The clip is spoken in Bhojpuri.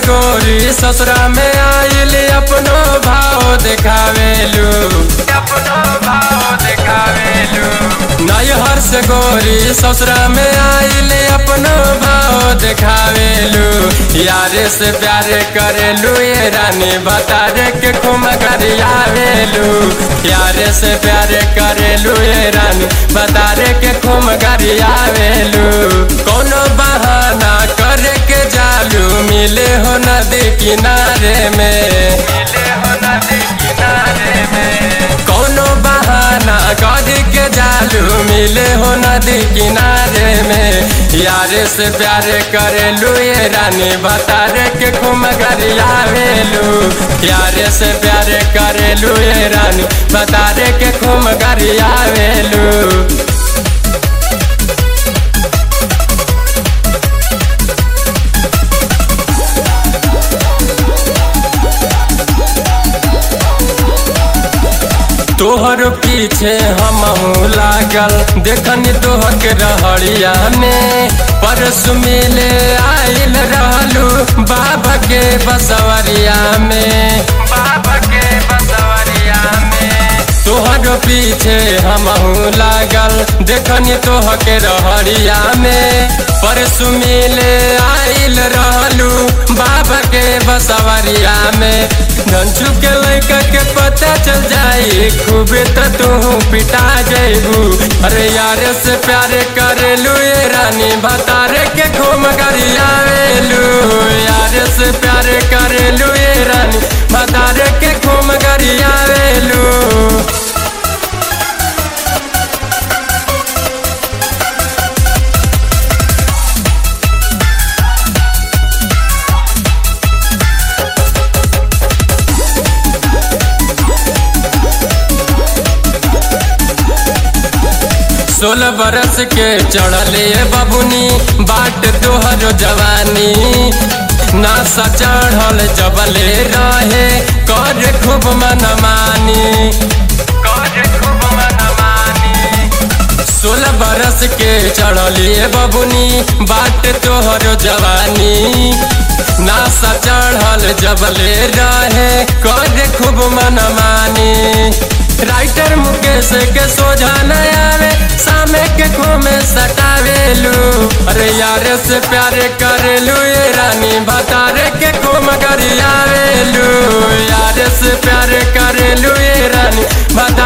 गोरी ससुरा में आइल अपनो भाव देखावेलू अपनो भाव देखावेलू नैहर से गोरी ससुरा में आइल अपनो भाव देखावेलू यारे से प्यार करेलू ये रानी बतारे के खुम गरियावेलू यारे से प्यार करेलू ये रानी बतारे के खुम गरियावेलू कोनो बहाना करे के जालू मिले हो नदी किनारे में मिले हो नदी किनारे में कोनो बहाना करे के जालू मिले हो नदी किनारे में यारे से प्यार करेलू ये रानी बतारे के खुम गरियावेलू यारे से प्यार करेलू ये रानी बतारे के खुम गरियावेलू तोहर पीछे हम लागल देखनी तोहर के रहड़िया में परस मिले आइल रहलू बाबा के बसवरिया में बाबा के बसवरिया में तोहर पीछे हम लागल देखनी तोहर के रहड़िया में परस मिले आइल रहलू बाबा के बसवरिया में धनचू के लड़का के पता चल जाई खूबे तो तू पिटा जैबू अरे यार से प्यार करेलू ये रानी बतारे के घूम गरियावेलू यार से प्यार करेलू ये रानी बतारे के घूम गरियावेलू सोलह बरस के चढ़ले बबुनी बाट तोहर जवानी नासा चढ़ल जबले रहे कर खूब मनमानी कर खूब मनमानी सोलह बरस के चढ़ले बबुनी बाट तोहर जवानी नासा चढ़ल जबले रहे कर खूब मनमानी राइटर मुकेश के सोझा न आवे सामे के खोमे सटावेलू अरे यार से प्यार करेलू ये रानी बतारे के खोम गरियावेलू यार से प्यार करेलू ये रानी बता